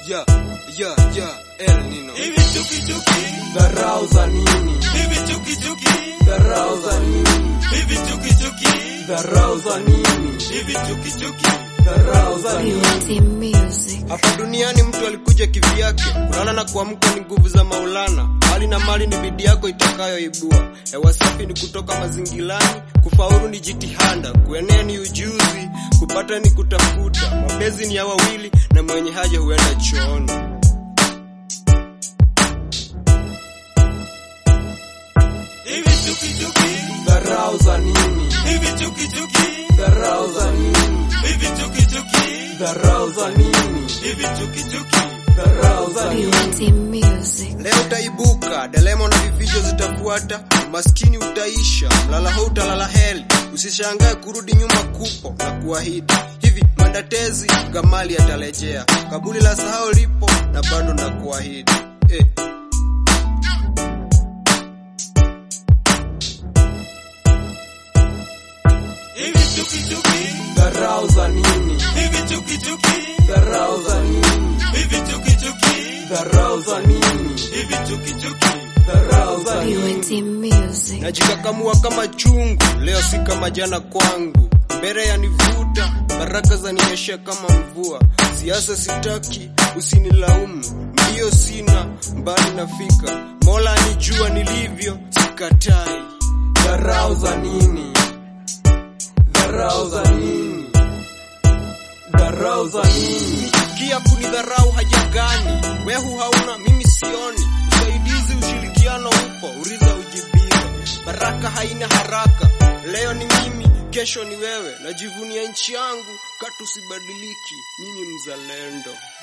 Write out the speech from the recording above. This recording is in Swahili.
ya ya ya El Nino. Hivi chuki chuki, Dharau za nini? hivi chuki chuki, Dharau za nini? hivi chuki chuki, Dharau za nini? hivi chuki chuki. Dharau za nini? Beauty music. Hapa duniani mtu alikuja kivyake, kulala na kuamka ni nguvu za Maulana. Hali na mali ni bidii yako itakayoibua. Hewa safi ni kutoka mazingilani, kufaulu ni jitihada, kuenea ni ujuzi, kupata ni kutafuta. Mapenzi ni ya wawili na mwenye haja huenda chooni. Hivi chuki chuki, Dharau za nini? hivi chuki chuki, Dharau za nini? hivi chuki chuki, Dharau za nini? hivi chuki chuki. Dharau za nini? Beauty music. Leo utaibuka, delemo na vifijo zitafuata, maskini utaisha, mlala ho utalala heli. Usishangae kurudi nyuma kupo na kuahidi hivi, mandatezi gamali atarejea, kabuli la sahau lipo na bado na kuahidi eh. Hivi chuki chuki, Dharau za nini? hivi chuki chuki, Dharau za nini? hivi chuki chuki, Dharau za nini? hivi chuki chuki. Dharau za nini? Beauty music. Najikakamua kama chungu, leo si kama jana kwangu. Mbele yanivuta, baraka zaninyesha kama mvua. Siasa sitaki, usinilaumu, mbio sina, mbali nafika. Mola anijua nilivyo, sikatai. Dharau za nini? Dharau za nini? Dharau za nini? Kia kunidharau haja gani? Wehu hauna, mimi sioni. Usaidizi, ushirikiano upo, uriza ujibiwe. Baraka haina haraka, leo ni mimi, kesho ni wewe. Najivunia nchi yangu, katu sibadiliki, mimi mzalendo.